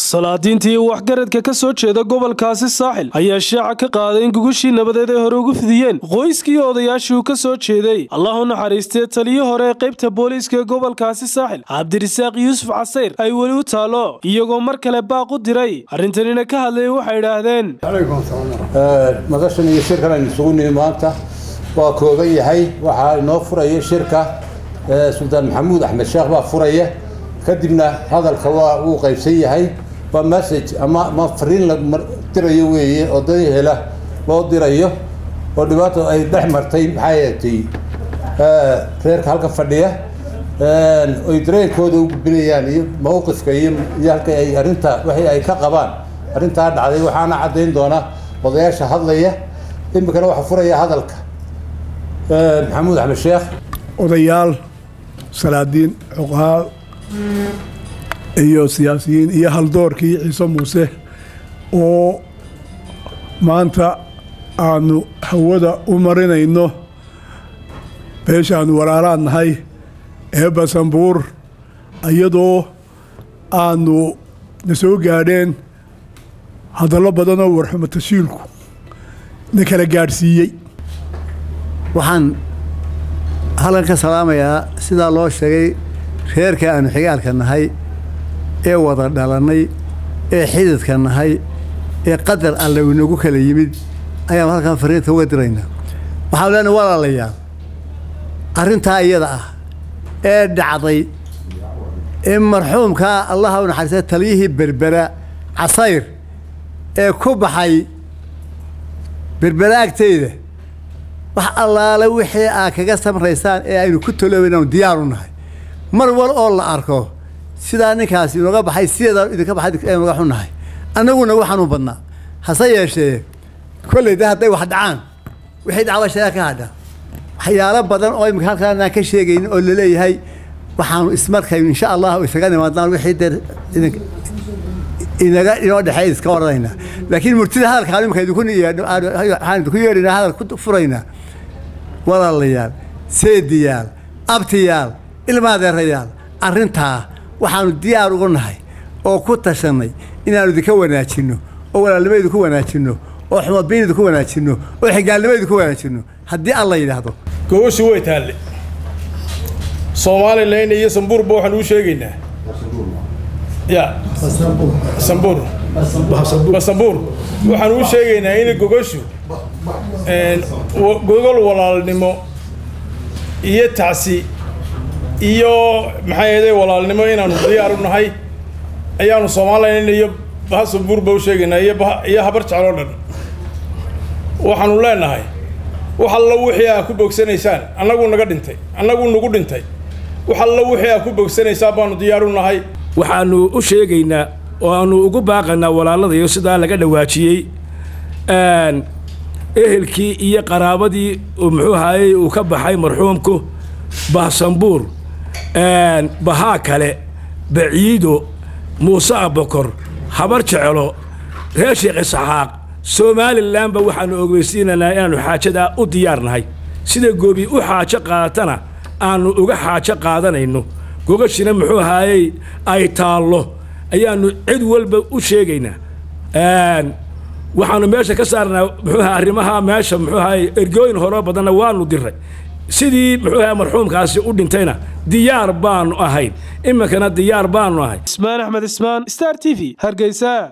salaadiintii waxgaradka ka soo jeeda gobolkaasi saaxil ayaa shaaca ka qaaday in gugushii nabadeed ay hore ugu fidiyeen qoyskii odayaashii uu ka soo jeeday allah u naxariistee taliyo hore ee qaybta booliiska ee gobolkaasi saaxil cabdirisaaq yuusuf casayr ay weli u taalo iyagoo mar kale baaq u diray arrintanina ka hadlay waxay idhaahdeen madashan iyo shirkan aynu isugu nimi maanta waa kooban yahay waxaa inoo furaya shirka suldaan maxamuud axmed sheekh baa furaya kadibna hadalka waa uu qaybsan yahay waa message ama ma fariin la dirayo weeye oo dad hela loo dirayo oo dhibaato ay dhex martay maxay ahatay reerka halka fadhiya oy dareenkooda u gudbinayaan iyo mawqifka iyo iyo halka ay arrinta wixii ay ka qabaan arrintaa dhacday waxaana caddayn doona odayaasha hadlaya iminkana waxaa furaya hadalka maxamuud axmed sheekh odayaal salaadiin cuqaal iyo siyaasiyiin iyo haldoorkii ciise muuse oo maanta aanu hawada u marinayno beeshaanu walaalaan nahay ee basanbuur iyadoo aanu na soo gaadheen hadallo badanoo warxumo tashiilku na kala gaadhsiiyey waxaan halkan ka salaamayaa sidaa loo sheegay reerka aanu xigaalka nahay ee wada dhalannay ee xididka nahay ee qadar alle inagu kala yimid ayaanu halkan fariinta uga diraynaa waxaanu leenahay walaalayaal arrintaa iyada ah ee dhacday in marxuumkaa allaha u naxariista taliyihii berbera casayr ee ku baxay berbera agteyda wax allaale wixii aad kaga samraysaan ee aynu ku taloobaynaanu diyaar u nahay mar wal oo la arko sidaa ninkaasi inooga baxay sideeda idinka baxay aynuga xunnahay annaguna waxaan u badnaa hase yeeshee kolley de hadday wax dhacaan wixii dhacba sheega ka hadha waxyaalo badan oo imika halkaan aan ka sheegaynin oo laleeyahay waxaanu ismarkaynu insha allah isaga nimaadnaan wixii dee idin inaga inoo dhexey iska odhanaynaa laakiin murtida hadalkaan imika idinku waxaan idinku yeedhaynaa hadal ku furaynaa walaalayaal seediyaal abtiyaal ilmaadeerayaal arrintaa waxaanu diyaar ugu nahay oo ku tashannay inaanu idinka wanaajinno oo walaalnimo idinku wanaajinno oo xumabiin idinku wanaajinno oo xigaalnimo idinku wanaajinno haddii alla yidhaahdo gogoshi way taalle somalilan iyo sambuurba waxaan uu sheegaynaa ya sambuur basambuur waxaan uu sheegaynaa in gogoshu gogol walaalnimo iyo tacsi iyo maxay ahday walaalnimo inaanu diyaar u nahay ayaanu somalilan iyo bahasambuurba u sheegaynaa iyo habar jecloo dhan waxaanu leenahay wax allo wixii aa ku bogsanaysaan annagu naga dhintay annagu nagu dhintay wax allo wixii aa ku bogsanaysaan baanu diyaar u nahay waxaanu u sheegaynaa oo aanu ugu baaqanaa walaaladayo sidaa laga dhawaajiyey ehelkii iyo qaraabadii muxuu ahaayey uu ka baxay marxuumku bahsambuur bahaa kale baciido muuse abokor habar jecelo reer sheekh isxaaq somalilanba waxaanu ogeysiinaynaa inaanu xaajadaa u diyaarnahay sida goobi u xaajo qaadatana aanu uga xaajo qaadanayno gogashina muxuu ahaayey ay taallo ayaanu cid walba u sheegaynaa waxaanu meesha ka saarnaa muxuu aha arrimaha meesha muxuu ahaayey ergooyin horo badanna waanu diray sidii muxuu ahaa marxuumkaasi u dhintayna diyaar baanu ahayn iminkana diyaar baanu ahay ismaan axmed ismaan star t v hargeysa